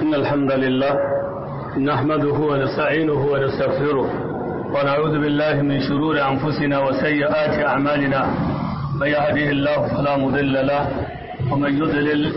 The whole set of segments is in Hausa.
إن الحمد لله نحمده ونستعينه ونستغفره ونعوذ بالله من شرور أنفسنا وسيئات أعمالنا من يهده الله فلا مضل له ومن يضلل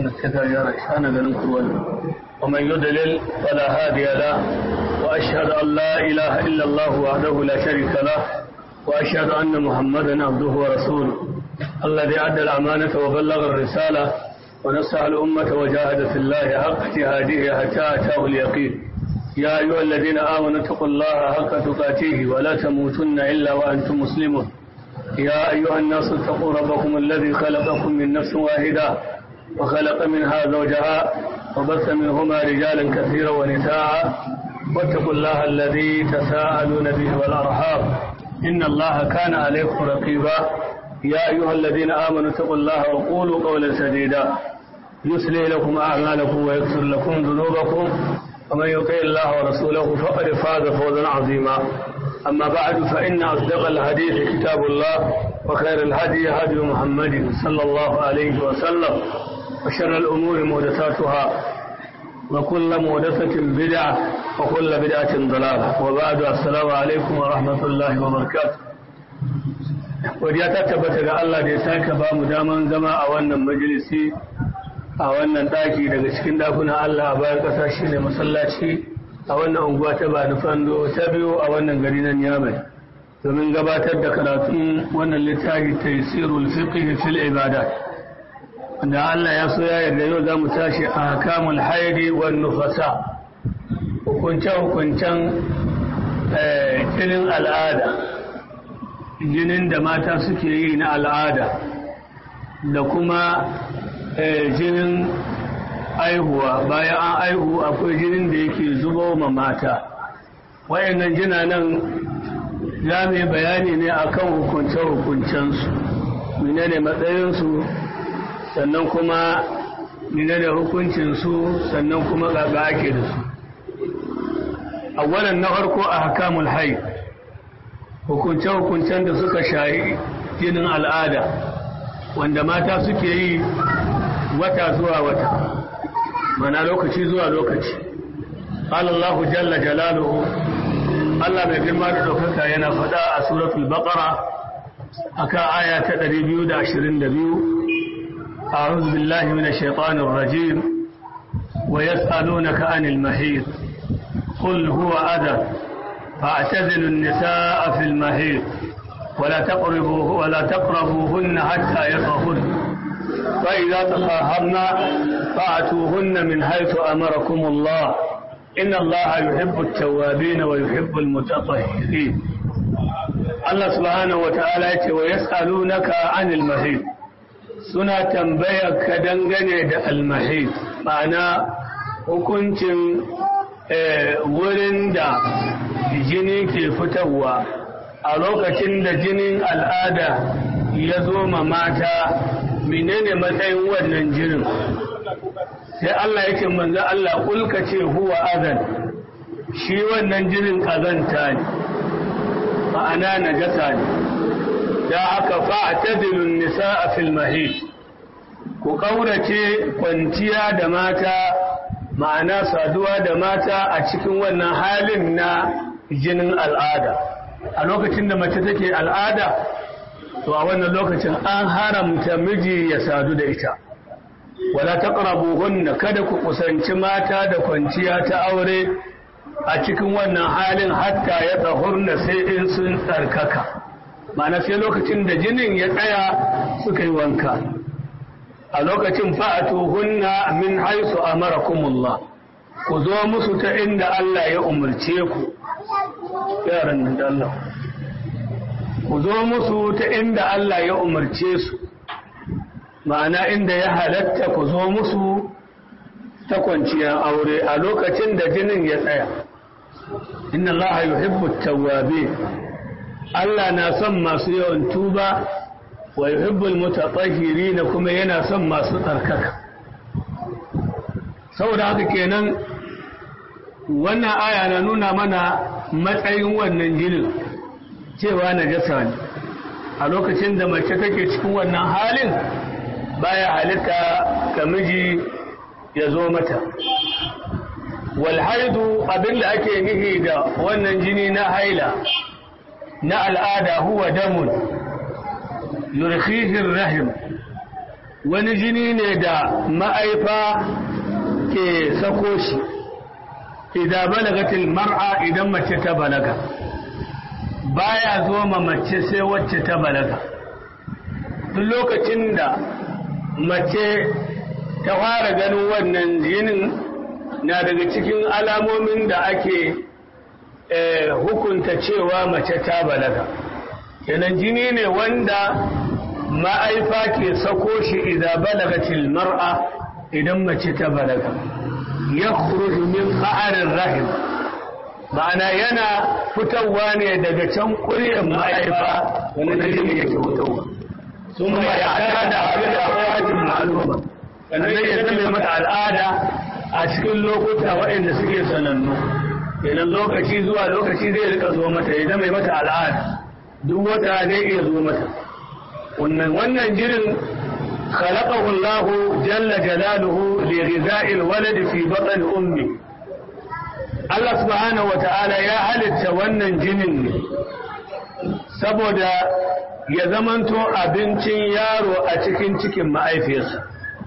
ومن يضلل فلا هادي له وأشهد أن لا إله إلا الله وحده لا شريك له وأشهد أن محمدا عبده ورسوله الذي أدى الأمانة وبلغ الرسالة ونصح الأمة وجاهد في الله حق جهاده حتى أتاه اليقين يا أيها الذين آمنوا اتقوا الله حق تقاته ولا تموتن إلا وأنتم مسلمون يا أيها الناس اتقوا ربكم الذي خلقكم من نفس واحدة وخلق منها زوجها وبث منهما رجالا كثيرا ونساء واتقوا الله الذي تساءلون به والأرحام إن الله كان عليكم رقيبا يا أيها الذين آمنوا اتقوا الله وقولوا قولا سديدا يصلح لكم أعمالكم ويغفر لكم ذنوبكم ومن يطع الله ورسوله فقد فاز فوزا عظيما أما بعد فإن أصدق الحديث كتاب الله وخير الهدي هدي محمد صلى الله عليه وسلم وشر الأمور محدثاتها وكل محدثة بدعة وكل بدعة ضلالة وبعد السلام عليكم ورحمة الله وبركاته godiya ta tabbata ga Allah da ya sake ba mu daman zama a wannan majalisi a wannan daki daga cikin dakunan Allah a bayan ƙasa shine masallaci a wannan unguwa ta Bani Fando ta biyu a wannan gari na Niamey domin gabatar da karatun wannan littafi Taysirul Fiqh fil Ibadat wanda Allah ya so ya yarda yau zamu tashi a hakamul haidi wan nufasa hukunce hukuncen jinin al'ada jinin da mata suke yi na al'ada da kuma jinin aihuwa bayan an aihu akwai jinin da yake zubo ma mata wayannan jina nan za mu yi bayani ne akan hukunce-hukuncensu menene matsayinsu sannan kuma menene hukuncinsu sannan kuma gaga ake da su a wannan na farko a hakamul haid hukunce-hukuncen da suka shayi jinin al'ada wanda mata suke yi wata zuwa wata mana lokaci zuwa lokaci Allah jalla jalaluhu Allah mai girma da ɗaukaka yana faɗa a suratul baqara akan aya ta 222 أعوذ بالله من الشيطان الرجيم ويسألونك عن المحيط قل هو أذى فاعتزلوا النساء في المهيد ولا تقربوه ولا تقربوهن حتى يطهرن فإذا تطهرن فأتوهن من حيث أمركم الله إن الله يحب التوابين ويحب المتطهرين الله سبحانه وتعالى ويسألونك عن المهيد suna tambayar ka dangane da almahid ma'ana hukuncin wurin da jini ke fitarwa a lokacin da jinin al'ada ya zo ma mata menene matsayin wannan jinin sai Allah yake manzo Allah kulka ce huwa azan shi wannan jinin kazanta ne ma'ana najasa ne da aka fa'tadilun nisaa fil mahid ku kaurace kwanciya da mata ma'ana saduwa da mata a cikin wannan halin na jinin al'ada a lokacin da mace take al'ada to a wannan lokacin an haramta miji ya sadu da ita wala taqrabuhunna kada ku kusanci mata da kwanciya ta aure a cikin wannan halin hatta ya tsahurna sai in sun tsarkaka ma'ana sai lokacin da jinin ya tsaya suka yi wanka a lokacin fa'atuhunna min haisu amarakumullah ku zo musu ta inda Allah ya umarce ku yaran nan da Allah ku zo musu ta inda Allah ya umarce su ma'ana inda ya halatta ku zo musu ta kwanciyar aure a lokacin da jinin ya tsaya inna Allah yuhibbu tawwabi Allah na son masu yawan tuba wa yuhibbul mutatahhirin kuma yana son masu tsarkaka saboda haka kenan wannan aya na nuna mana matsayin wannan jinin cewa najasa ne a lokacin da mace take cikin wannan halin baya halitta ga miji ya zo mata walhaidu abinda ake nihi da wannan jini na haila na al'ada huwa damun yurkihin rahim wani jini ne da ma'aifa ke sako shi idan balagatil mar'a idan mace ta balaga baya zo ma mace sai wacce ta balaga duk lokacin da mace ta fara ganin wannan jinin na daga cikin alamomin da ake hukunta cewa mace ta balaga kenan jini ne wanda ma'aifa ke sako shi idan balagatil mar'a idan mace ta balaga ya min ƙa'arin rahim ma'ana yana fitowa ne daga can ƙuryar ma'aifa wani jini yake fitowa sun ma ya da abin da akwai ma'aluma sannan ya zama mata al'ada a cikin lokuta waɗanda suke sanannu idan lokaci zuwa lokaci zai rika zo mata ya zama mata al'ada duk wata zai iya zo mata wannan wannan jirin khalaqahu Allah jalla jalaluhu li ghiza'il walad fi batn ummi Allah subhanahu wata'ala ya halitta wannan jinin ne saboda ya zamanto abincin yaro a cikin cikin ma'aifiyarsa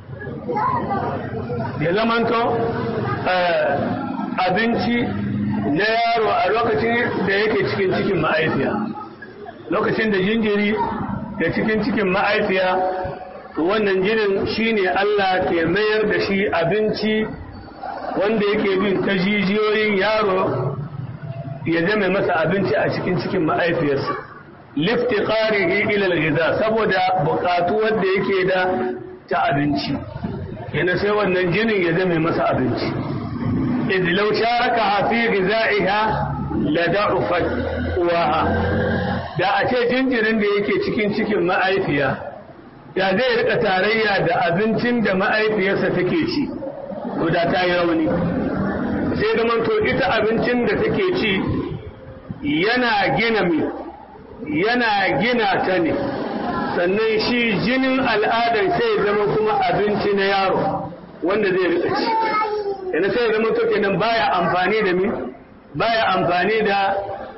ya zamanto abinci na yaro a lokacin da yake cikin cikin ma'aifiya lokacin da jinjiri da cikin cikin ma'aifiya wannan jinin shine Allah ke mayar da shi abinci wanda yake bin ta jijiyoyin yaro ya zama masa abinci a cikin cikin ma'aifiyarsa liftiqarihi ila al-ghiza saboda buƙatu wanda yake da ta abinci yana sai wannan jinin ya zama masa abinci idh law sharaka fi ghizaiha la da'ufat uwaha da a ce jinjirin da yake cikin cikin ma'aifiya da zai rika tarayya da abincin da ma'aifiyarsa take ci to da ta yi rauni sai da to ita abincin da take ci yana gina mi yana gina ta ne sannan shi jinin al'adar sai zama kuma abinci na yaro wanda zai rika ci yana sai zama to kenan baya amfani da mi baya amfani da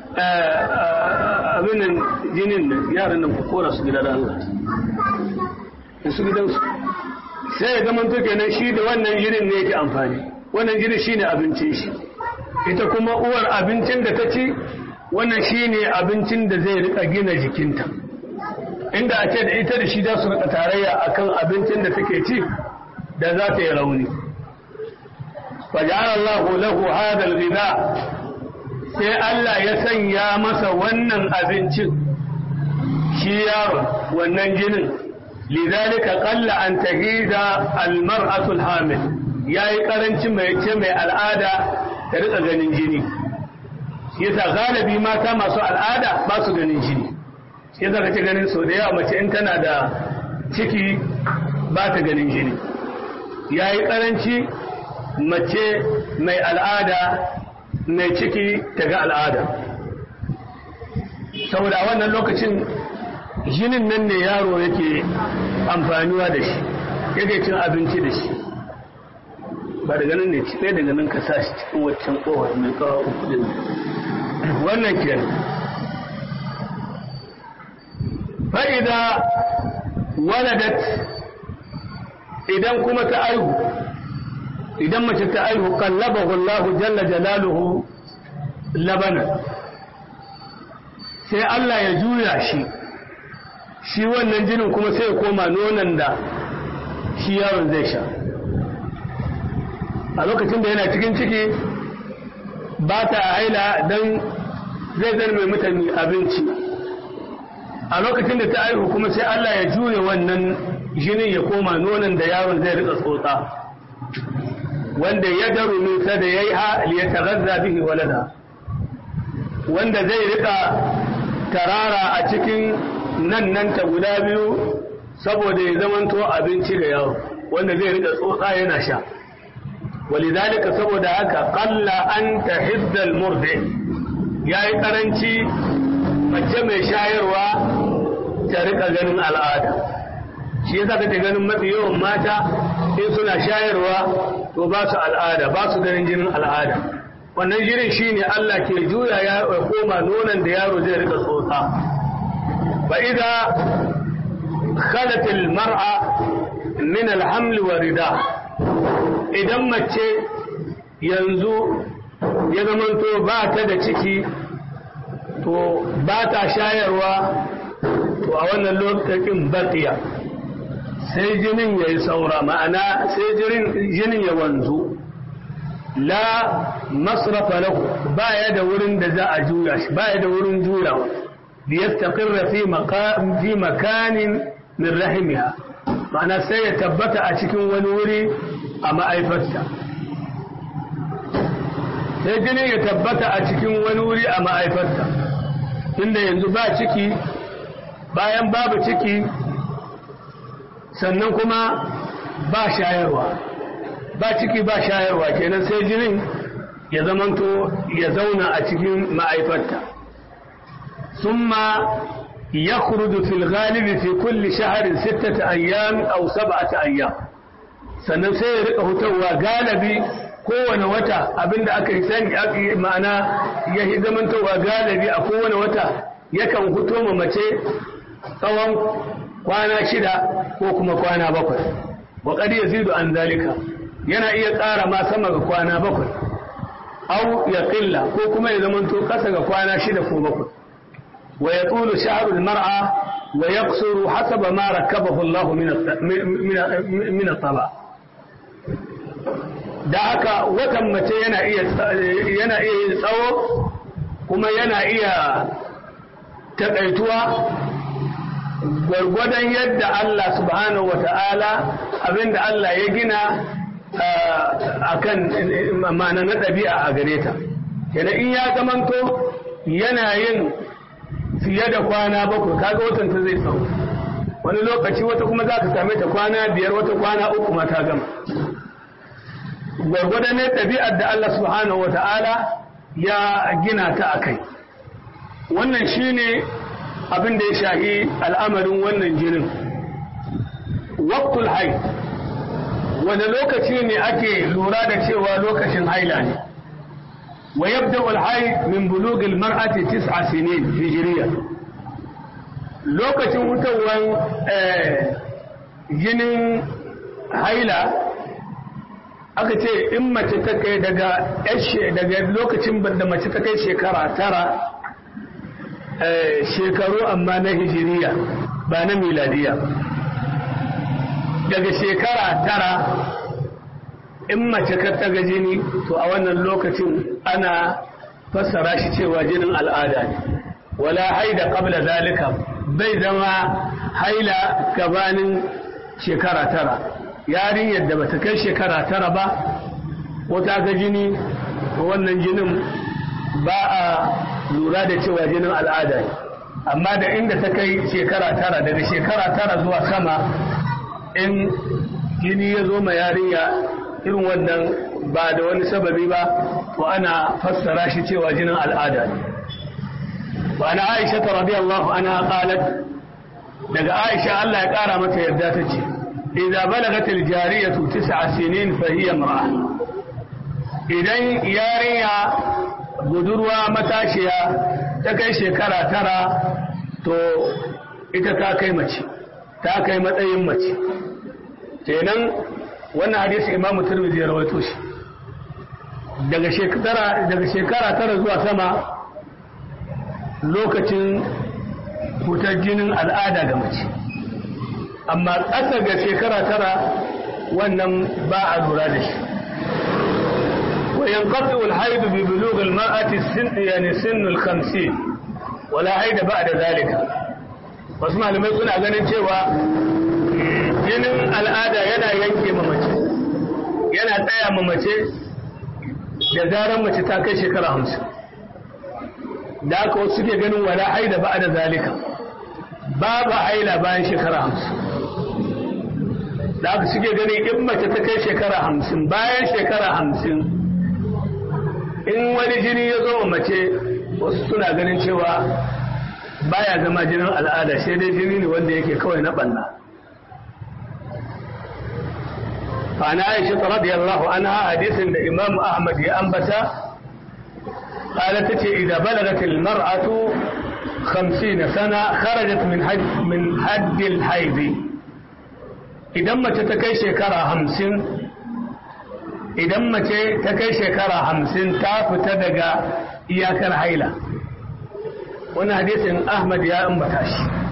abin nan jinin nan yaran nan ku kora su gida da Allah da su gidansu sai ya zama to kenan shi da wannan jinin ne yake amfani wannan jinin shine abincin shi ita kuma uwar abincin da ta ci wannan shine abincin da zai rika gina jikinta inda a ce da ita da shi za su rika tarayya akan abincin da take ci da za ta yi rauni faja'ala Allahu lahu hadha al-ghidha sai Allah ya sanya masa wannan abincin shi yaron wannan jinin lidhalika qalla an tahida al-mar'atu al-hamil yayi karanci mai ce mai al'ada ta rika ganin jini yasa galibi mata masu al'ada ba su ganin jini yasa kace ganin so da yawa mace in tana da ciki ba ta ganin jini yayi karanci mace mai al'ada mai ciki ta ga al'ada saboda a wannan lokacin jinin nan ne yaro yake amfaniwa da shi yake cin abinci da shi ba daga nan ne ci ɗaya daga nan ka sa shi cikin waccan ƙowar mai kawo uku din wannan ke fa'ida waladat idan kuma ta aihu idan mace ta aihu kallabahu Allah jalla jalaluhu labana sai Allah ya juya shi shi wannan jinin kuma sai ya koma nonon da shi yaron zai sha a lokacin da yana cikin ciki ba ta haila don zai zan mai mutane abinci a lokacin da ta aihu kuma sai Allah ya juya wannan jinin ya koma nonon da yaron zai rika tsotsa wanda ya daru min sada yayi ha li yataghazza bihi walada wanda zai rika tarara a cikin nan nan ta guda biyu saboda ya zamanto abinci ga yaro wanda zai rika tsotsa yana sha walidhalika saboda haka qalla an tahidda almurdi yayi karanci mace mai shayarwa ta rika ganin al'ada shi yasa kake ganin mafi yawan mata in suna shayarwa to ba su al'ada ba su ganin jinin al'ada wannan jinin shine Allah ke juya ya koma nonon da yaro zai rika tsotsa fa idza khalat al mar'a min al haml wa rida idan mace yanzu ya zamanto ba ta da ciki to ba ta shayarwa to a wannan lokacin baqiya sai jinin ya yi saura ma'ana sai jinin ya wanzu la masrafa lahu baya da wurin da za a juya shi baya da wurin juyawa bi yastaqirra fi maqam fi makanin min rahimiha ma'ana sai ya tabbata a cikin wani wuri a ma'aifarta sai jinin ya tabbata a cikin wani wuri a ma'aifarta inda yanzu ba ciki bayan babu ciki sannan kuma ba shayarwa ba ciki ba shayarwa kenan sai jinin ya zamanto ya zauna a cikin ma'aifarta summa ya kurudu fil galibi fi kulli shaharin sittata ayyam aw sab'ata ayyam sannan sai ya rika hutawa galibi kowane wata abinda aka yi sani ma'ana ya yi zamantowa galibi a kowane wata yakan fito ma mace tsawon kwana shida ko kuma kwana bakwai wa qad yazidu an zalika yana iya ƙara ma sama ga kwana bakwai aw ya qilla ko kuma ya zamanto kasa ga kwana shida ko bakwai wa yatulu sha'ru al-mar'a wa yaqsuru hasaba ma rakabahu Allah min min taba da haka watan mace yana iya yana iya yin tsawo kuma yana iya taƙaituwa gwargwadon yadda Allah subhanahu wa ta'ala abinda Allah ya gina a kan ma'ana na ɗabi'a a gare ta. Yana in ya zamanto yana yin fiye da kwana bakwai kaga watan ta zai tsawo. Wani lokaci wata kuma za ka same ta kwana biyar wata kwana uku ma ta gama. Gwargwadon ne ɗabi'ar da Allah subhanahu wa ta'ala ya gina ta a kai. Wannan shi ne abin da ya shahi al'amarin wannan jinin waktul haid wani lokaci ne ake lura da cewa lokacin haila ne wa yabda alhaid min bulugil mar'ati tis'a sinin hijriya lokacin hutawar jinin haila aka ce in mace ta kai daga daga lokacin da mace ta kai shekara tara shekaru amma na hijiriya ba na miladiya daga shekara tara in mace ka taga jini to a wannan lokacin ana fassara shi cewa jinin al'ada ne wala haida qabla zalika bai zama haila gabanin shekara tara yarinyar da bata kai shekara tara ba ko ta ga jini wannan jinin ba a lura da cewa jinin al'ada ne amma da inda ta kai shekara tara daga shekara tara zuwa sama in jini ya zo ma yarinya irin wannan ba da wani sababi ba to ana fassara shi cewa jinin al'ada ne wa ana aisha ta radiyallahu anha qalat daga aisha Allah ya kara mata yarda ta ce idza balagat al-jariyatu tis'a sinin fa hiya imra'a idan yarinya budurwa matashiya ta kai shekara tara to ita ta kai mace ta kai matsayin mace kenan wannan hadisi imamu turmizi ya rawaito shi daga shekara daga shekara tara zuwa sama lokacin fitar jinin al'ada ga mace amma ƙasa ga shekara tara wannan ba a lura da shi وينقطع الحيض ببلوغ المرأة السن يعني سن الخمسين ولا حيض بعد ذلك wasu malamai suna ganin cewa jinin al'ada yana yanke mamace yana tsaya mamace da zaran mace ta kai shekara hamsin da aka wasu suke ganin wala haida ba da zalika babu haila bayan shekara hamsin da aka suke ganin in mace ta kai shekara hamsin bayan shekara hamsin in wani jini ya zo mace wasu suna ganin cewa baya zama jinin al'ada sai dai jini ne wanda yake kawai na banna فعن عائشة رضي الله عنها حديث الإمام أحمد أنبت قالت إذا بلغت المرأة خمسين سنة خرجت من حد من حد الحيض إذا ما تتكي شكرا همسين إذا ما تتكي شكرا همسين تاف تدقى إياك الحيلة وانا حديث أحمد يا أنبتاش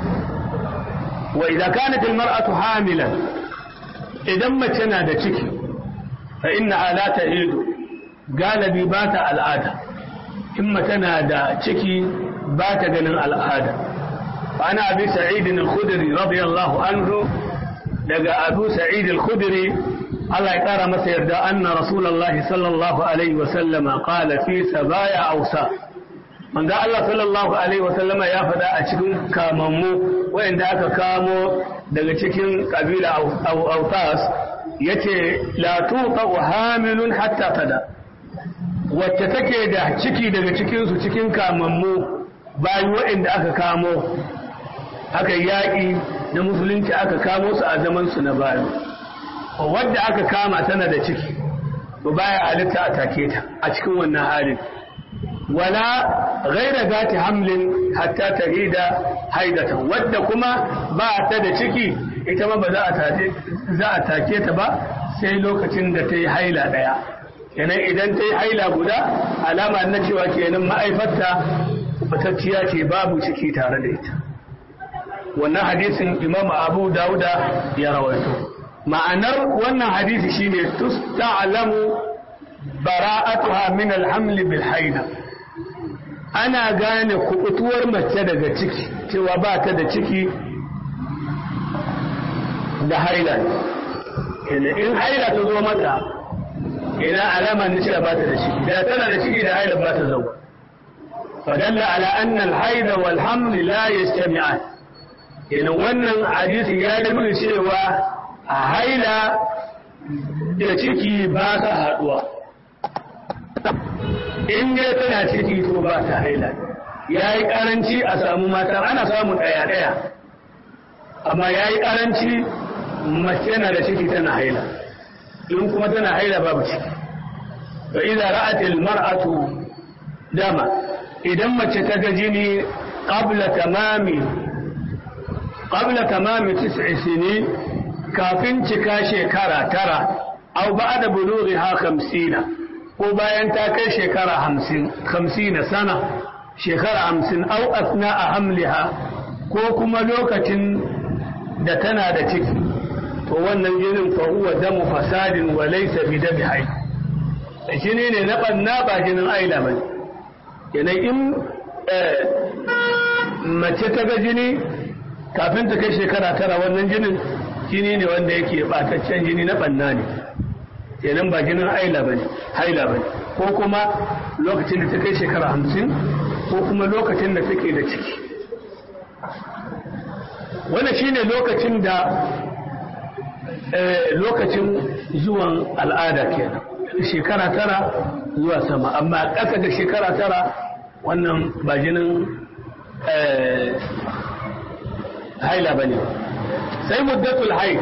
وإذا كانت المرأة حاملا idan mace na da ciki fa inna ala ta ido galibi ba ta al'ada in mace na da ciki ba ta ganin al'ada fa ana abi sa'id al-khudri radiyallahu anhu daga abu sa'id al-khudri Allah ya kara masa yarda anna rasulullahi sallallahu alaihi wa sallama qala fi sabaya awsa manzo Allah sallallahu alaihi wa sallama ya faɗa a cikin kamammu wayanda aka kamo daga cikin kabila autas ya ce latuka wa hamilun hatta tada wacce take da ciki daga cikinsu cikin kamammu bayan waɗanda aka kamo aka yaƙi na musulunci aka kamo su a zamansu na bayan wadda aka kama tana da ciki ba baya halitta a take ta a cikin wannan halin wala ghaira zati hamlin hatta tahida haidatan wadda kuma ba ta da ciki ita ma ba za a take ta ba sai lokacin da ta yi haila ɗaya kenan idan ta yi haila guda alama na cewa kenan ma'aifarta batacciya ce babu ciki tare da ita wannan hadisin imam abu dauda ya rawaito ma'anar wannan hadisi shine tusta'lamu bara'atuha min al-haml bil haida ana gane kubutuwar mace daga ciki cewa ba ta da ciki da haila in haila ta zo mata ina alama ne cewa ba ta da ciki da tana da ciki da haila ba ta zo fadalla ala anna al-haid wal haml la yastami'an idan wannan hadisi ya nuna cewa a haila da ciki ba ta haduwa in dai tana ciki to ba ta haila ya yi karanci a samu mata ana samun ɗaya-ɗaya amma ya yi karanci mace na da ciki tana haila in kuma tana haila babu ciki to idan ra'atil mar'atu dama idan mace ta ga jini qabla tamami qabla tamami tis'i sinin kafin cika shekara tara aw ba'da bulughiha 50 ko bayan ta kai shekara hamsin hamsin sana shekara hamsin au asna a hamliha ko kuma lokacin da tana da ciki to wannan jinin fa huwa damu fasadin wa laysa bi dami hay jini ne na banna ba jinin aila ba kenan in mace ta ga jini kafin ta kai shekara tara wannan jinin jini ne wanda yake bataccen jini na banna ne kenan ba jinin haila ba ne haila ba ko kuma lokacin da ta kai shekara hamsin ko kuma lokacin da take da ciki wannan shine lokacin da lokacin zuwan al'ada kenan shekara tara zuwa sama amma ƙasa da shekara tara wannan ba jinin haila ba ne sai muddatul haid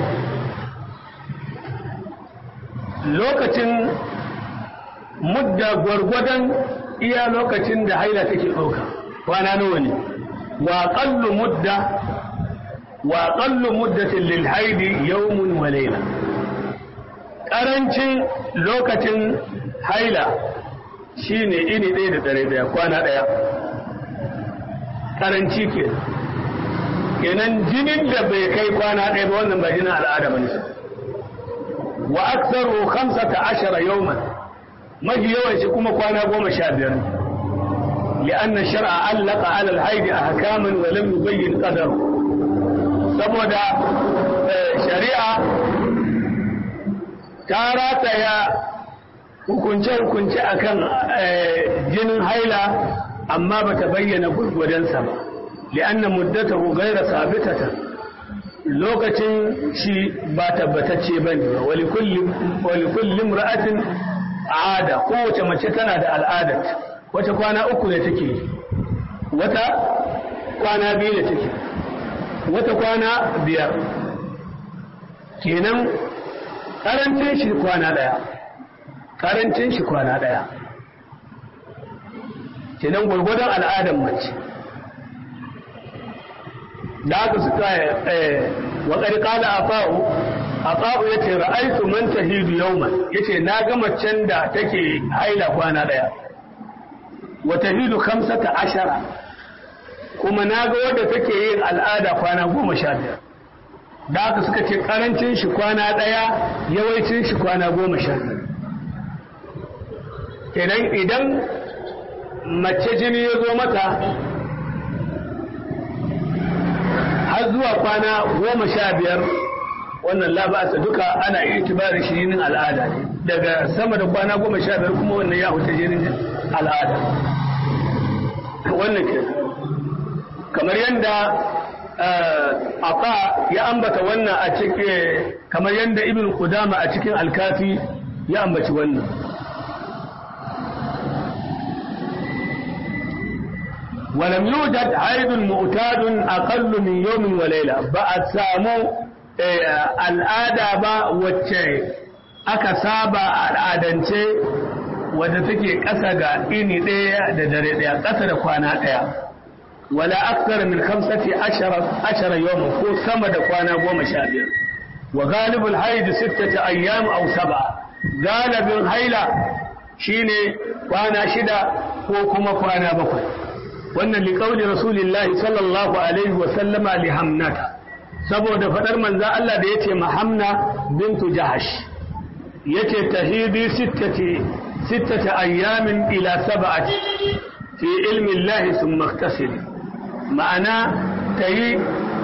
lokacin mudda gwargwadon iya lokacin da haila take ɗauka kwana nawa ne wa qallu mudda wa qallu muddatin lil haidi yawmun wa layla karancin lokacin haila shine ini ɗaya da dare daya kwana ɗaya karanci ke kenan jinin da bai kai kwana ɗaya ba wannan ba jinin al'ada bane wa aktsaru 15 yawman mafi yawan shi kuma kwana goma sha biyar لأن الشرع علق على الحيض أحكاما ولم يبين قدره saboda shari'a ta rataya hukunce-hukunce akan jinin haila amma ba ta bayyana gwargwadonsa ba li'anna muddatahu gaira sabitatan lokacin shi ba tabbatacce ba ne wali kullum ra'atin ada kowace mace tana da al'adat wata kwana uku ne take wata kwana biyu ne take wata kwana biyar kenan karancin shi kwana daya karancin shi kwana daya kenan gwargwadon al'adar mace da aka suka wa ƙarƙala a fa'u a fa'u ya ce ra'aitu man tahidu yawman ya ce na ga macen da take haila kwana ɗaya wa tahidu kamsata ashara kuma na ga wadda take yin al'ada kwana goma sha biyar da aka suka ce ƙarancin shi kwana ɗaya yawancin shi kwana goma sha biyar kenan idan mace jini ya zo mata har zuwa kwana goma sha biyar wannan labasa duka ana itibarin shi jinin al'ada ne daga sama da kwana goma sha biyar kuma wannan ya huta jinin al'ada wannan ke kamar yadda aka ya ambata wannan a cikin kamar yadda ibn Qudama a cikin alkafi ya ambaci wannan ولم يوجد عيد معتاد أقل من يوم وليلة بعد سامو الآدى با وچه aka saba a al'adance wadda take ƙasa ga ini ɗaya da dare ɗaya ƙasa da kwana ɗaya wala aksara min kamsati ashara yawon ko sama da kwana goma sha biyar wa galibul haidu sittata ayyam aw sab'a galibin haila shine kwana shida ko kuma kwana bakwai wannan liƙauli rasulillahi sallallahu alaihi wa sallama li hamnata saboda faɗar manza Allah da yace mahamna bintu jahash yace tahidi sittati sittati ayyamin ila sab'ati fi ilmi Allah thumma iktasil ma'ana tayi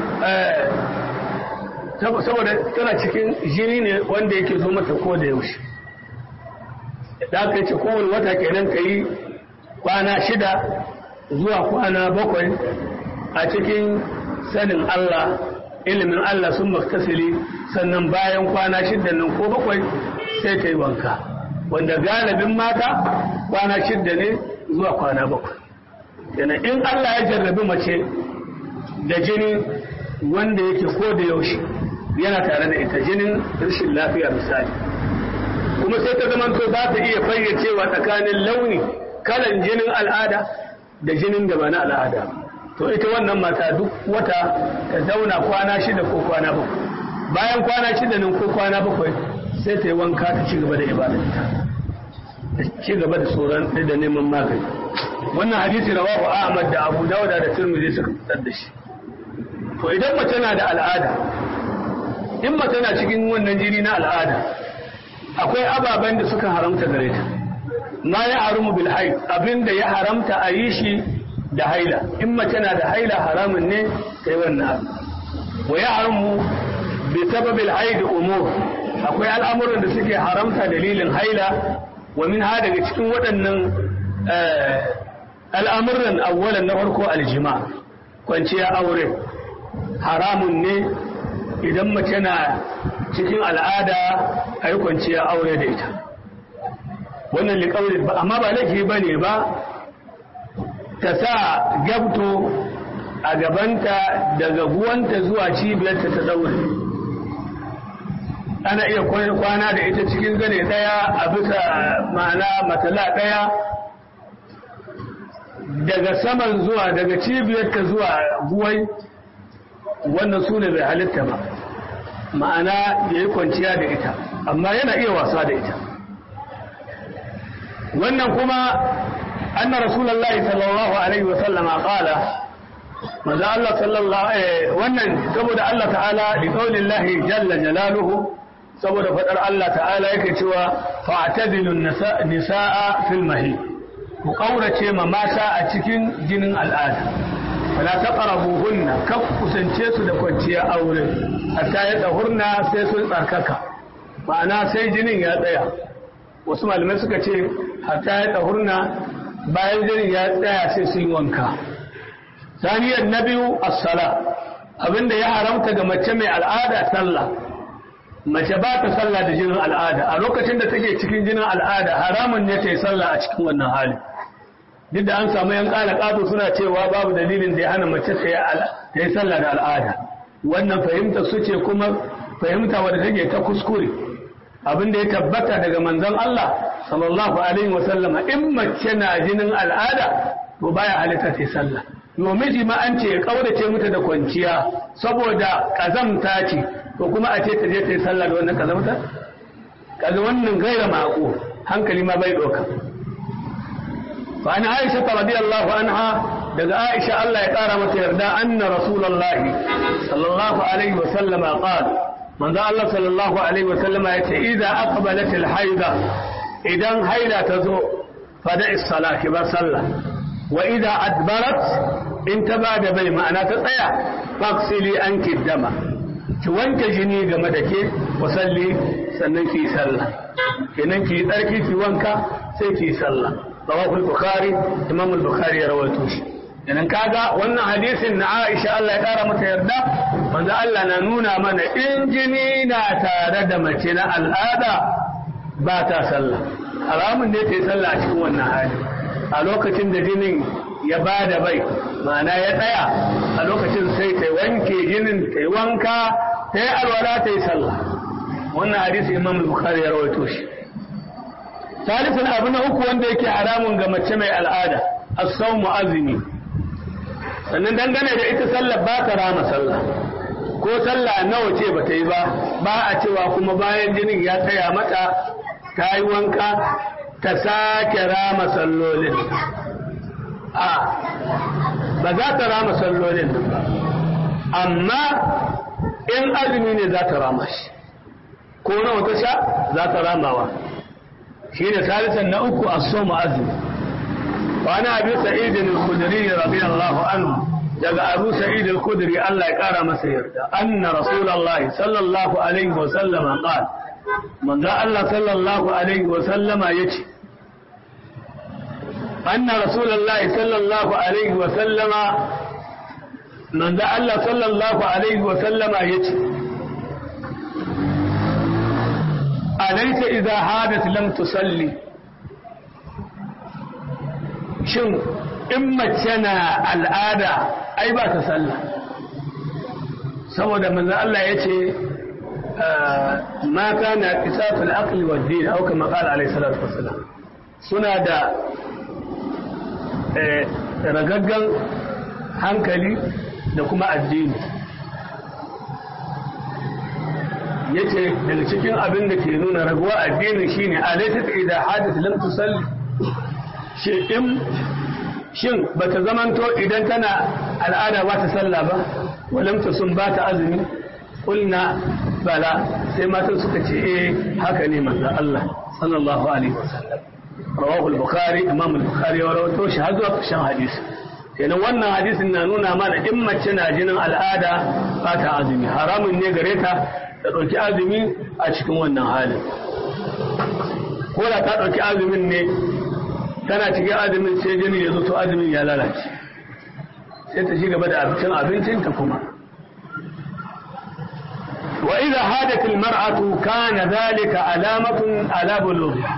saboda tana cikin jini ne wanda yake zo mata ko da yaushe da aka ce kowane wata kenan kayi kwana shida zuwa kwana bakwai a cikin sanin Allah ilimin Allah sun maktasili sannan bayan kwana shidda nan ko bakwai sai ta yi wanka wanda galibin mata kwana shidda ne zuwa kwana bakwai yana in Allah ya jarrabi mace da jini wanda yake ko da yaushe yana tare da ita jinin rashin lafiya misali kuma sai ta zamanto za ta iya fayyacewa tsakanin launi kalan jinin al'ada da jinin da ba na al'ada to ita wannan mata duk wata ta zauna kwana shida ko kwana bakwai bayan kwana shida nan ko kwana bakwai sai ta yi wanka ta ci gaba da ibadarta ta ci gaba da tsoron da neman magani wannan hadisi rawahu Ahmad da Abu Dawud da Tirmidhi suka fitar da shi to idan mace na da al'ada in mace na cikin wannan jini na al'ada akwai ababen da suka haramta gare ta ma ya haramu bil haid abinda ya haramta a yi shi da haila in mace na da haila haramun ne kai wannan abu wa ya haramu bi sababil haid umur akwai al'amuran da suke haramta dalilin haila wa min ha daga cikin waɗannan al'amuran awwalan na farko aljima kwanciya aure haramun ne idan mace na cikin al'ada a yi kwanciya aure da ita wannan liƙaunin ba amma ba laifi ba ne ba ta sa gabto a gabanta daga buwanta zuwa cibiyarta ta daure ana iya kwana da ita cikin gane ɗaya a bisa ma'ana matala ɗaya daga saman zuwa daga cibiyarta zuwa guwai wannan su ne bai halitta ba ma'ana ya yi kwanciya da ita amma yana iya wasa da ita wannan kuma anna rasulullahi sallallahu alaihi wasallama qala maza Allah sallallahu wannan saboda Allah ta'ala li qaulillahi jalla jalaluhu saboda fadar Allah ta'ala yake cewa fa'tadilu nisaa fil mahid ku kaurace ma mata a cikin jinin al'ada fala taqrabuhunna kaf kusance su da kwanciya aure hatta ya dahurna sai sun tsarkaka ma'ana sai jinin ya tsaya wasu malamai suka ce hatta ya dahurna bayan jinin ya tsaya sai sun wanka saniyar na biyu as-sala abinda ya haramta ga mace mai al'ada sallah mace ba ta sallah da jinin al'ada a lokacin da take cikin jinin al'ada haramun ne ta yi sallah a cikin wannan hali duk da an samu yan kala kato suna cewa babu dalilin da ya hana mace ta yi sallah da al'ada wannan fahimta su ce kuma fahimta wadda take ta kuskure abin da ya tabbata daga manzon Allah sallallahu alaihi wasallama in mace na jinin al'ada to baya halitta ta sallah miji ma an ce ya kaurace mata da kwanciya saboda kazamta ce to kuma a ce ta je ta yi sallah da wannan kazamta kaga wannan gaira mako hankali ma bai doka fa an Aisha radiyallahu anha daga Aisha Allah ya kara mata yarda anna rasulullahi sallallahu alaihi wa sallama qala manzo Allah sallallahu alaihi wa sallama yace idza aqbalat al-haida idan haila tazo fada is-salati ba sallah wa idza adbarat in ta bada bai ma'ana ta tsaya faksili anki dama ki wanke jini game da ke wasalli sannan ki sallah kenan ki tsarki ki wanka sai ki sallah rawahul bukhari imam al-bukhari ya rawaito shi kenan kaga wannan hadisin na Aisha Allah ya kara mata yarda manzo Allah na nuna mana in jini na tare da mace na al'ada ba ta sallah haramun ne ta yi sallah a cikin wannan hali a lokacin da jinin ya ba da bai ma'ana ya tsaya a lokacin sai ta wanke jinin ta yi wanka ta yi alwala ta yi sallah wannan hadisi imam bukhari ya rawaito shi salisun abu na uku wanda yake haramun ga mace mai al'ada as-sawmu azumi sannan dangane da ita sallah ba ta rama sallah ko sallah nawa ce ba ta yi ba ba a cewa kuma bayan jinin ya tsaya mata ta yi wanka ta sake rama sallolin a ba za ta rama sallolin ba amma in azumi ne za ta rama shi ko nawa ta sha za ta ramawa shi ne salisan na uku a soma azumi wani abu sa'idin al-kudiri radiyallahu anhu daga abu sa'id al-kudiri Allah ya kara masa yarda anna rasulullahi sallallahu alaihi wa sallama qala manzo Allah sallallahu alaihi wa sallama yace أن رسول الله صلى الله عليه وسلم من ذا الله صلى الله عليه وسلم يتي أليس إذا حادث لم تصلي شن إما تنا الآدى أي با تصلى سوى من ذا الله يتي آه ما كان اكتساف العقل والدين أو كما قال عليه الصلاة والسلام سنة دا ragaggan hankali da kuma addini yace daga cikin abin da ke nuna raguwa addini shine alaysat idha hadith lam tusalli shin shin bata zamanto idan tana al'ada ba ta sallah ba walam sun ba ta azumi kulna bala sai matan suka ce eh haka ne manzo Allah sallallahu alaihi wasallam rawahu al-bukhari imam al-bukhari ya rawaito shi har zuwa ƙarshen hadisi kenan wannan hadisin na nuna mana in mace na jinin al'ada ba ta azumi haramun ne gare ta ta ɗauki azumi a cikin wannan halin ko da ta ɗauki azumin ne tana cikin azumin sai jini ya zo to azumin ya lalace sai ta ci gaba da abincin abincinta kuma وإذا هادت المرأة كان ذلك علامة على بلوغها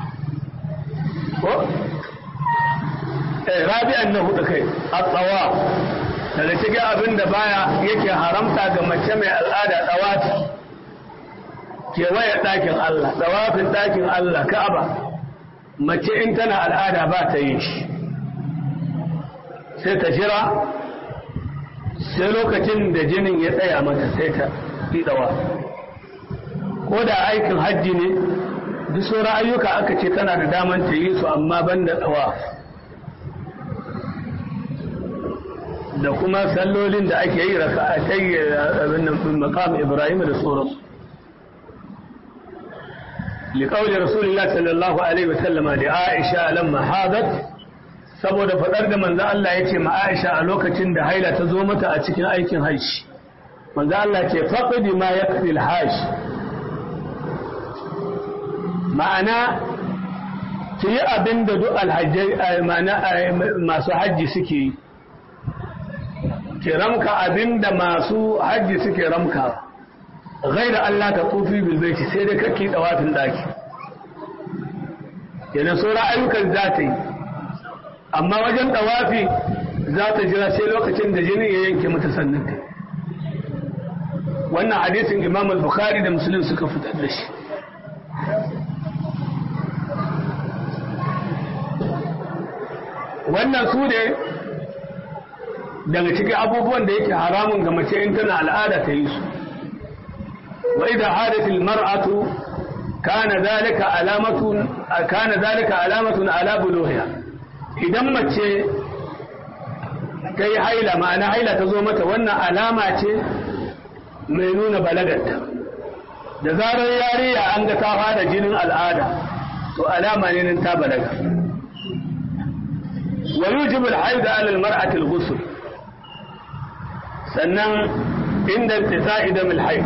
rabi'an na hudu kai a tsawa daga cikin abin da baya yake haramta ga mace mai al'ada tsawafi kewaye ɗakin Allah tsawafin ɗakin Allah ka'aba mace in tana al'ada ba ta yi shi sai ta jira sai lokacin da jinin ya tsaya mata sai ta yi tsawa ko da aikin hajji ne duk sauran ayyuka aka ce tana da daman ta yi su amma ban da tsawa da kuma sallolin da ake yi raka a tayi maqam ibrahim da sauransu liƙaunin rasulullah sallallahu alaihi wasallama da aisha lamma hadat saboda faɗar da manzo Allah ya ce ma aisha a lokacin da haila ta zo mata a cikin aikin hajji manzo Allah ce faqdi ma yakfi al-hajj ma'ana ki yi abin da duk alhajjai masu hajji suke yi ki ramka abin da masu hajji suke ramka gaira Allah ta tufi bilbaiti sai dai kake dawafin daki kenan sauran ayyukan za ta yi amma wajen dawafi za ta jira sai lokacin da jini ya yanke mata sannan ta wannan hadisin imam al-bukhari da muslim suka fitar da shi wannan su ne daga cikin abubuwan da yake haramun ga mace in tana al'ada ta yi su wa idan hadatil mar'atu kana zalika alamatun kana zalika alamatun ala buluhiha idan mace ta yi haila ma'ana haila ta zo mata wannan alama ce mai nuna balagarta da zarar yariya an ga ta fara jinin al'ada to alama ne nan ta balaga wa yujibu al-haid ala al-mar'ati al-ghusl sannan inda intisa'i dam al-haid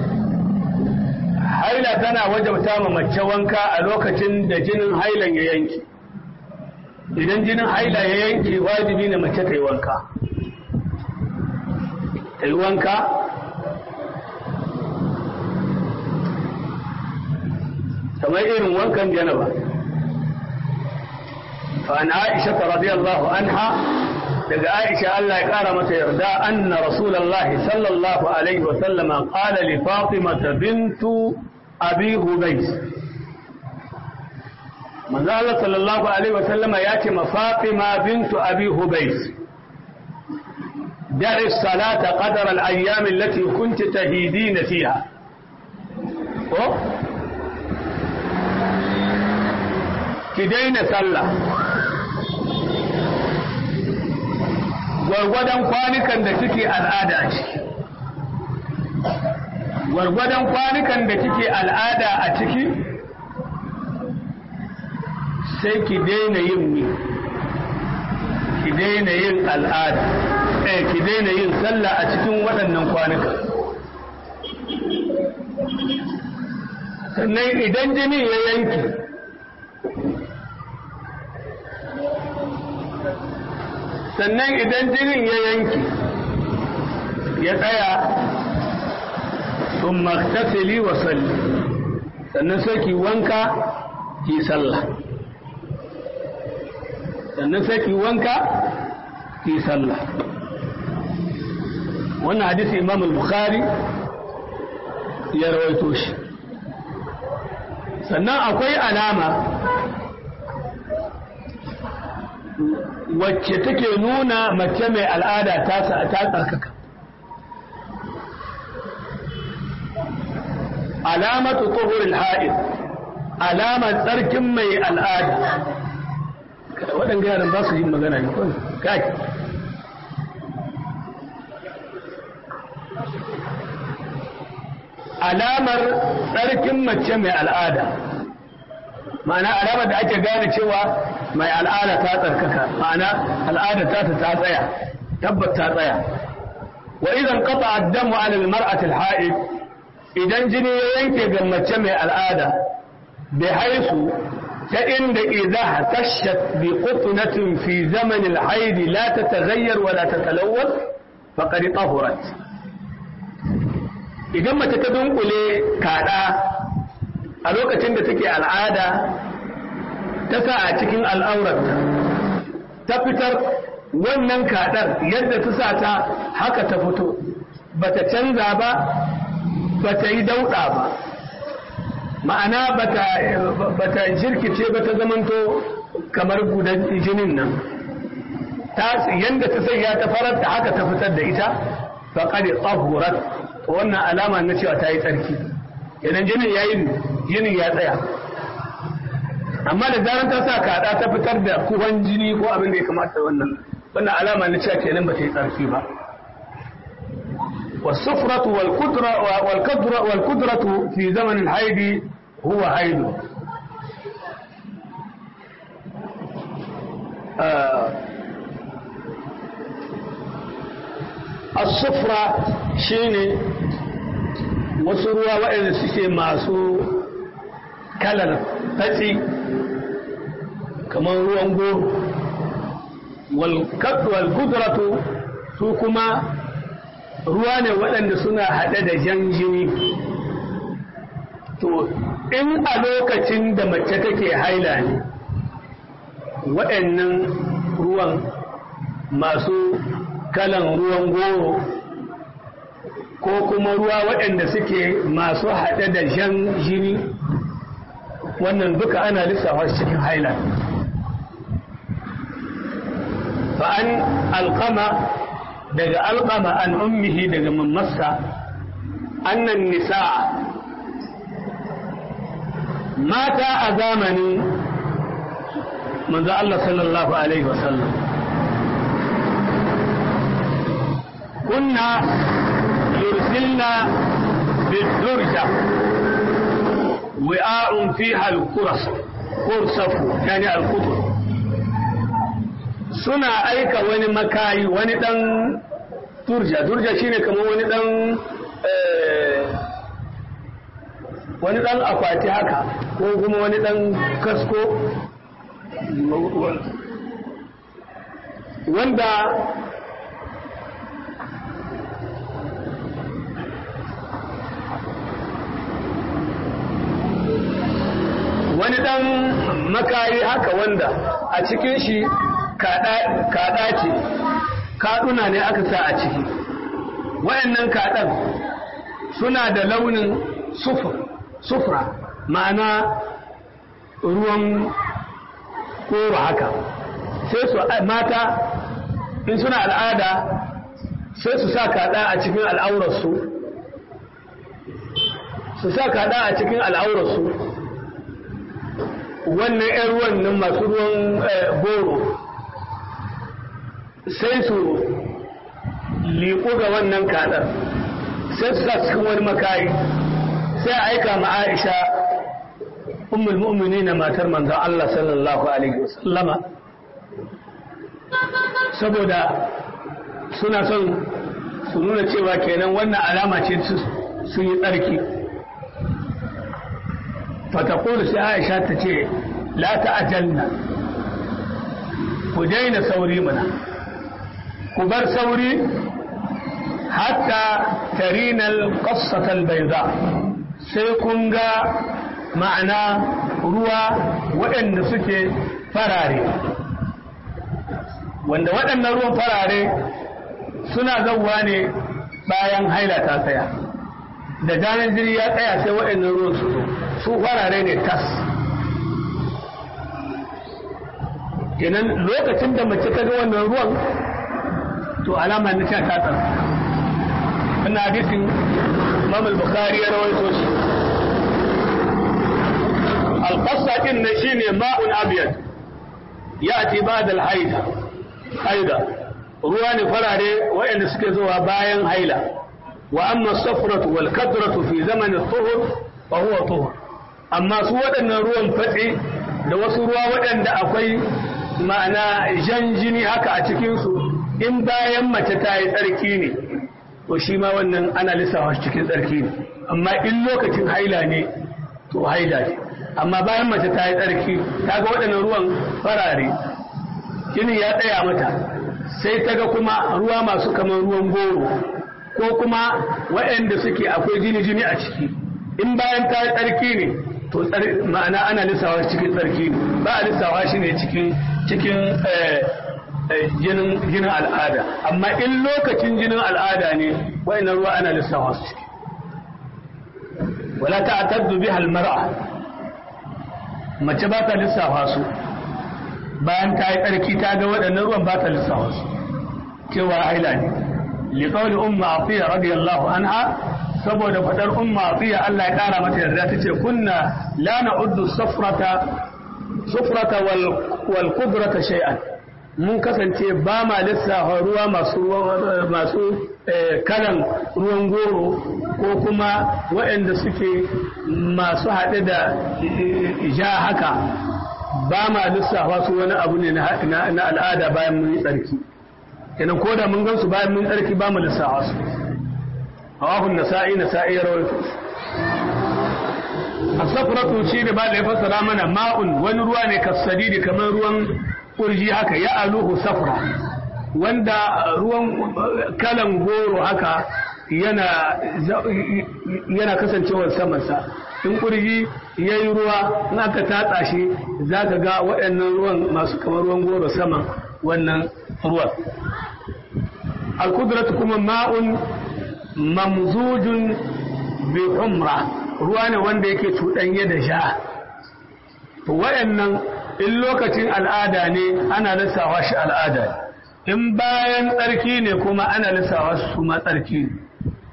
haila tana wajabta ma mace wanka a lokacin da jinin hailan ya yanke idan jinin haila ya yanke wajibi ne mace ta yi wanka ta yi wanka kamar irin wankan janaba fa an aisha radiyallahu anha daga aisha Allah ya kara mata yarda anna rasulullahi sallallahu alaihi wa sallama qala li fatima bintu abi hubays manzo Allah sallallahu alaihi wa sallama ya ce ma fatima bintu abi hubays da'i salata qadar al-ayyam allati kunti tahidina fiha ko ki daina sallah gwargwadon kwanukan da kike al'ada a ciki gwargwadon kwanukan da kike al'ada a ciki sai ki daina yin mi ki daina yin al'ada eh ki daina yin sallah a cikin waɗannan kwanukan sannan idan jini ya yanki sannan idan jinin ya yanki ya tsaya sun maktasili wa salli sannan sai ki wanka ki sallah sannan sai ki wanka ki sallah wannan hadisi imam al-bukhari ya rawaito shi sannan akwai alama wacce take nuna mace mai al'ada ta tsarkaka alamatu tsohurin ha'id alamar tsarkin mai al'ada waɗanda yaran ba su yin magana ne kawai kai alamar tsarkin mace mai al'ada ma'ana alamar da ake gane cewa mai al'ada ta tsarkaka ma'ana al'ada ta ta tsaya tabbat ta tsaya wa idan qata ad-damu 'ala al-mar'ati al-ha'id idan jini ya yanke ga mace mai al'ada bi haisu ta inda idza tashat bi qutnatin fi zaman al-haid la tataghayyar wa la tatalawwal faqad tahurat idan mace ta dunkule kada a lokacin da take al'ada ta sa a cikin al'aurarta ta fitar wannan kadar yadda ta sa ta haka ta fito bata canza ba bata yi dauɗa ba ma'ana bata jirkice ba ta zamanto kamar gudan jinin nan yadda ta sanya ta farar da haka ta fitar da ita faƙaɗe tsahurat wannan alama na cewa ta yi tsarki idan jinin ya yi jinin ya tsaya amma da zaran ta sa kaɗa ta fitar da kuhan jini ko abin da ya kamata wannan wannan alama na cewa kenan ba ta yi tsarki ba والصفرة والقدرة والقدرة والقدرة في زمن الحيض هو حيض آه الصفرة شيني وسروا وإذا سيسي ماسو كلر فتي كما ruwan goro والقدرة سوكما ruwa ne waɗanda suna haɗe da jan jini to in a lokacin da mace take haila ne waɗannan ruwan masu kalan ruwan goro ko kuma ruwa waɗanda suke masu haɗe da jan jini wannan duka ana lissafa cikin haila وعن القمة دق القمة عن أمه دق من مصة أن النساء مات أزامني منذ الله صلى الله عليه وسلم كنا يرسلنا بالدرجة وعاء فيها الكرس كرسف يعني القطر suna aika wani makayi wani dan turja turja shine kamar wani dan wani dan akwati haka ko kuma wani dan kasko wanda wani dan makayi haka wanda a cikin shi kaɗa ce kaɗuna ne aka sa a ciki wayannan kaɗan suna da launin sufra ma'ana ruwan koro haka sai su mata in suna al'ada sai su sa kaɗa a cikin al'aurarsu su sa kaɗa a cikin al'aurarsu wannan 'yan ruwan nan masu ruwan goro sai su liƙo ga wannan kaɗar sai su sa cikin wani makayi sai a aika ma Aisha ummul mu'mini na matar manzon Allah sallallahu alaihi wasallama saboda suna son su nuna cewa kenan wannan alama ce sun yi tsarki fatakulu sai Aisha ta ce la ta'ajalna ku daina sauri mana ku bar sauri hatta tarinal qassatal bayda sai kun ga ma'ana ruwa waɗanda suke farare wanda waɗannan ruwan farare suna zauwa ne bayan haila ta tsaya da janar jiri ya tsaya sai waɗannan ruwan su zo su farare ne tas kenan lokacin da mace ta ga wannan ruwan to alama na sha ta tsara wannan hadisin Imam al-Bukhari ya rawaito shi al-qassa din ne shine ma'un abyad yati ba'da al-haida haida ruwa ne farare waɗanda suke zuwa bayan haila wa amma safratu wal kadratu fi zaman al-tuhur fa huwa tuhur amma su waɗannan ruwan fatsi da wasu ruwa waɗanda akwai ma'ana jan jini haka a cikinsu in bayan mace ta yi tsarki ne to shi ma wannan ana lissafa cikin tsarki ne amma in lokacin haila ne to haila ne amma bayan mace ta yi tsarki ta ga waɗannan ruwan farare jini ya tsaya mata sai ta ga kuma ruwa masu kamar ruwan goro ko kuma waɗanda suke akwai jini-jini a ciki in bayan ta yi tsarki ne to ma'ana ana lissawa cikin tsarki ne ba a lissawa shi ne cikin cikin jinin al'ada amma in lokacin jinin al'ada ne wayannan ruwa ana lissawa su ciki wala ta'taddu biha al-mar'a mace ba ta lissafa su bayan ta yi tsarki ta ga waɗannan ruwan ba ta lissafa su cewa haila ne liqawli umma atiya radiyallahu anha saboda fadar umma atiya Allah ya kara mata yarda tace kunna la na'uddu safrata sufrata wal wal qudrata shay'an mun kasance ba ma lissafa ruwa masu masu kalan ruwan goro ko kuma waɗanda suke masu haɗe da ja haka ba ma lissafa su wani abu ne na al'ada bayan mun yi tsarki kenan ko da mun gansu bayan mun tsarki ba mu lissafa su hawahun nasa'i nasa'i ya rawaito asafratu shi ne ba da ya fassara mana ma'un wani ruwa ne kasadidi kamar ruwan kurji haka ya aluhu safra wanda ruwan kalan goro haka yana yana kasancewar samansa in kurji ya yi ruwa in aka tatsa shi za ka ga waɗannan ruwan masu kamar ruwan goro saman wannan ruwan alkudratu kuma ma'un mamzujun bi humra ruwa ne wanda yake cuɗanye da sha to waɗannan in lokacin al'ada ne ana lissawa shi al'ada in bayan tsarki ne kuma ana lissawa su ma tsarki ne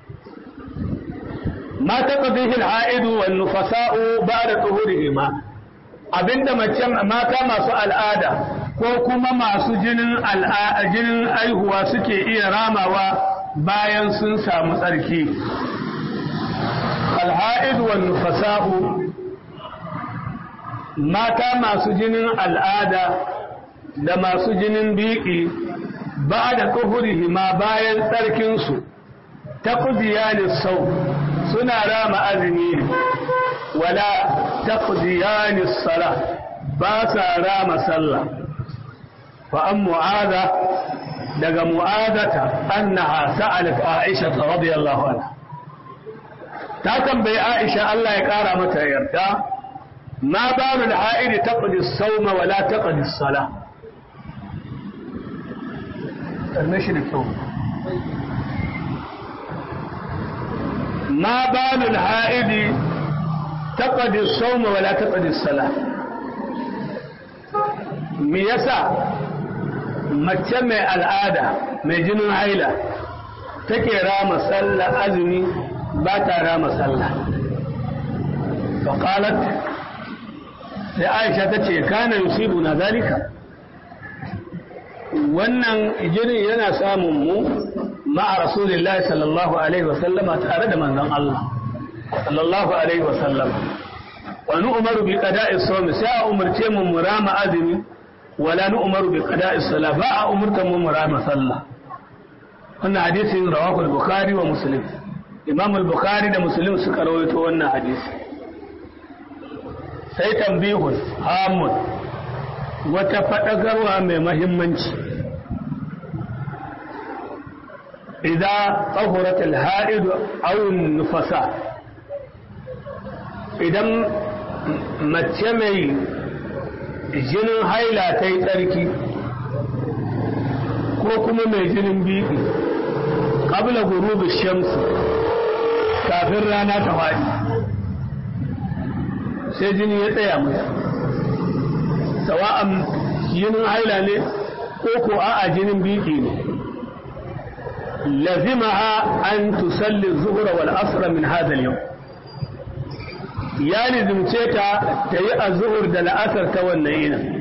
ma taqdihi al-ha'idu wan nufasa'u ba'da tuhurihima abinda mace mata masu al'ada ko kuma masu jinin jinin aihuwa suke iya ramawa bayan sun samu tsarki alha'id wa nufasa'u mata masu jinin al'ada da masu jinin biki ba da ma bayan tsarkinsu ta kudiyani sau suna rama azumi ne wala ta kudiyani sala ba sa rama sallah fa'an mu'ada daga mu'adata annaha sa'alat Aisha radiyallahu anha ta tambayi Aisha Allah ya kara mata yarda ma babu al-ha'id taqdi as-sawma wa la taqdi as-salah kalmashi da kyau ma babu al-ha'id taqdi as-sawma wa la taqdi as-salah me yasa mace mai al'ada mai jinin haila take rama sallah azumi ba ta rama sallah faƙalat sai aisha ta ce kana yusibu na zalika wannan jinin yana samun mu ma'a rasulillahi sallallahu alaihi wasallama tare da manzon Allah sallallahu alaihi wasallama wani umaru bi qada'i sawmi sai a umarce mu murama azumi ولا نؤمر بقضاء الصلاة باء أمرت ممرا صلى wannan hadisin rawahu al-bukhari wa muslim imam al-bukhari da muslim suka rawaito wannan hadisi sai tambihun hamun wata fadagarwa mai mahimmanci idan tahurat al-ha'id aw nufasa idan mace mai jinin haila ta yi tsarki ko kuma mai jinin bibi ƙabla gurubi shamsu kafin rana ta faɗi sai jini ya tsaya mai sawa'an jinin haila ne ko ko a'a jinin biki ne lazimaha an tusalli zuhura wal asra min hadha al ya nizimce ta ta yi azuhur da la'asar ta wannan yinin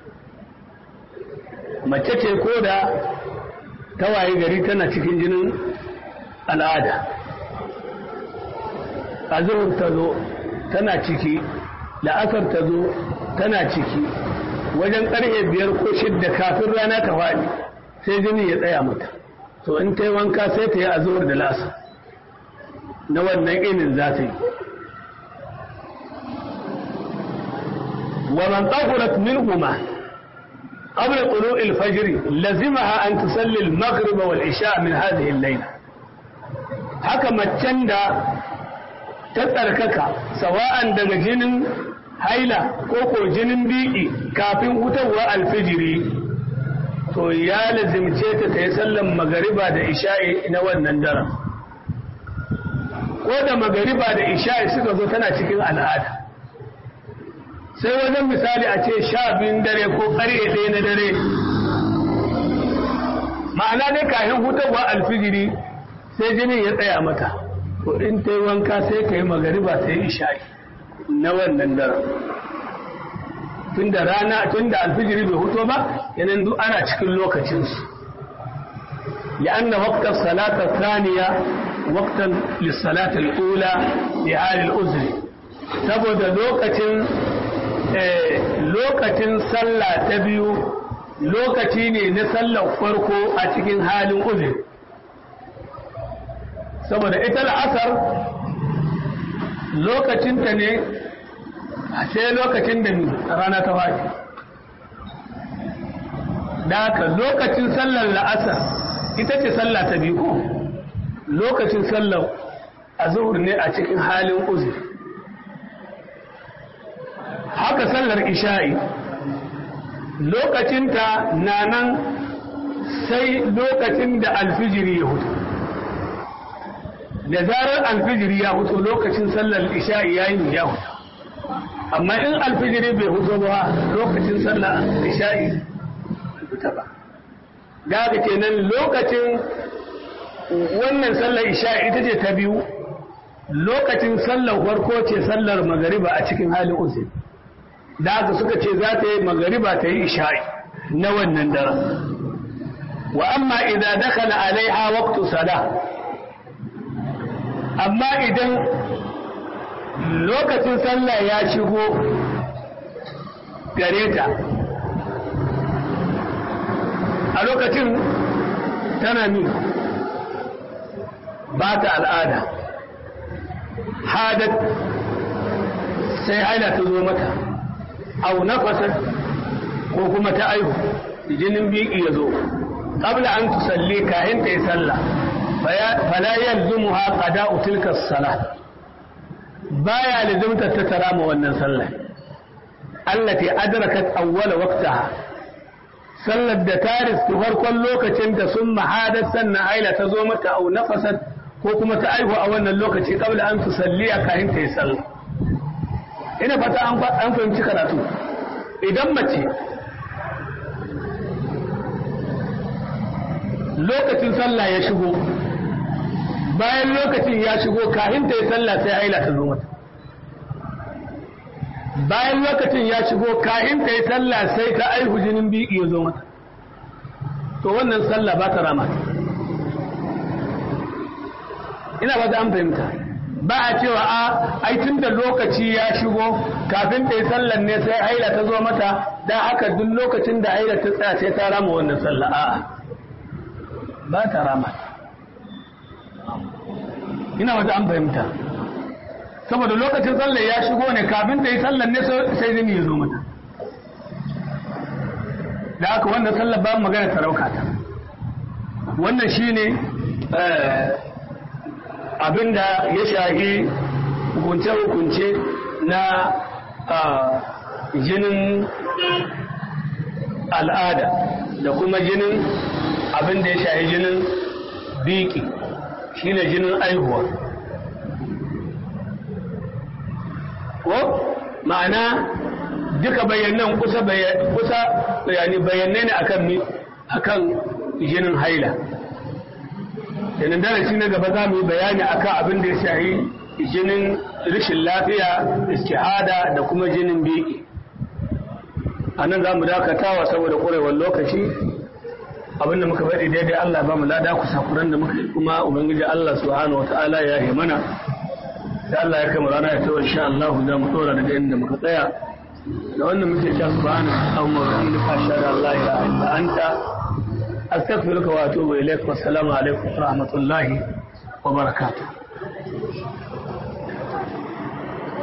mace ce ko da tawaye gari tana cikin jinin al'ada azuhur ta zo tana ciki la'asar ta zo tana ciki wajen ƙarfe biyar ko shidda kafin rana ta faɗi sai jini ya tsaya mata to in ta yi wanka sai ta yi azuhur da la'asar na wannan inin za ta yi ومن طهرت منهما قبل طلوع الفجر لزمها أن تصلي المغرب والعشاء من هذه الليلة حكم التندى تتركك سواء دم جن هيلة كوكو جن بيئي كافين هتوى الفجر to ya lazimce ta ta yi sallan magariba da isha'i na wannan daren ko da magariba da isha'i suka zo tana cikin al'ada sai wajen misali a ce sha biyun dare ko ƙarye ɗaya na dare ma'ana ne kafin hutarwa alfijiri sai jinin ya tsaya mata to in ta yi wanka sai ta yi magariba ta yi isha'i na wannan daren tun da rana tun da alfijiri bai huto ba yanan duk ana cikin lokacinsu لأن وقت الصلاة الثانية وقتا للصلاة الأولى لحال الأزر saboda lokacin lokacin sallah ta biyu lokaci ne na sallar farko a cikin halin uzur saboda ita la'asar lokacinta ne a sai lokacin da rana ta faɗi da haka lokacin sallar la'asar ita ce sallah ta biyu ko lokacin sallar a ne a cikin halin uzur haka sallar isha'i lokacinta na nan sai lokacin da alfijiri ya hutu da zarar alfijiri ya hutu lokacin sallar isha'i ya yi ya hutu amma in alfijiri bai hutu ba lokacin sallar isha'i hutu ba da haka kenan lokacin wannan sallar isha ita ce ta biyu lokacin sallar farko ce sallar magariba a cikin halin uzuri da haka suka ce za ta yi magariba ta yi isha'i na wannan daren wa amma idan dakala alaiha waqtu sala amma idan lokacin sallah ya shigo gare ta a lokacin tana min ba ta al'ada hadat sai haila ta zo mata au nafasar ko kuma ta aihu jinin biki ya zo qabla an tusalli kahin ta yi sallah fala yalzumuha qada'u tilka as-salah baya lazimta ta tarama wannan sallah allati adrakat awwala waqtaha sallar da ta riski farkon lokacin da sun mahadat sannan aila ta zo mata au nafasat ko kuma ta aihu a wannan lokaci kabla an tusalliya kayan ta yi sallah ina fata an fahimci karatu idan mace lokacin sallah ya shigo bayan lokacin ya shigo kayan ta yi sallah sai aila ta zo mata bayan lokacin ya shigo kayan ta yi sallah sai ta aihu jinin biyu ya zo mata to wannan sallah ba ta rama ina ba ta an fahimta ba a cewa a ai tun da lokaci ya shigo kafin ta yi sallan ne sai haila ta zo mata dan haka duk lokacin da haila ta tsaya sai ta rama wannan sallah a'a ba ta rama ina wata an fahimta saboda lokacin sallar ya shigo ne kafin ta yi sallar ne sai jini ya zo mata da haka wannan sallar ba magana ta rauka ta wannan shine abinda ya shahi hukunce-hukunce na jinin al'ada da kuma jinin abinda ya shahi jinin biki shine jinin aihuwa ko ma'ana duka bayanan kusa bayani bayanai ne akan mi akan jinin haila yanin darasi na gaba za mu yi bayani akan abin da ya shahi jinin rashin lafiya istihada da kuma jinin biki a nan za mu dakatawa saboda ƙwarewar lokaci abin da muka faɗi daidai Allah ba mu lada ku sakuran da muka yi kuma ubangiji Allah subhanahu wata'ala ya yi mana da Allah ya kama rana ya tawo insha Allah za mu tsora daga inda muka tsaya da wannan muke cewa subhanahu wa ta'ala ashhadu an la ilaha illa anta astaghfiruka wa atubu ilaik wa assalamu alaikum wa rahmatullahi wa barakatuh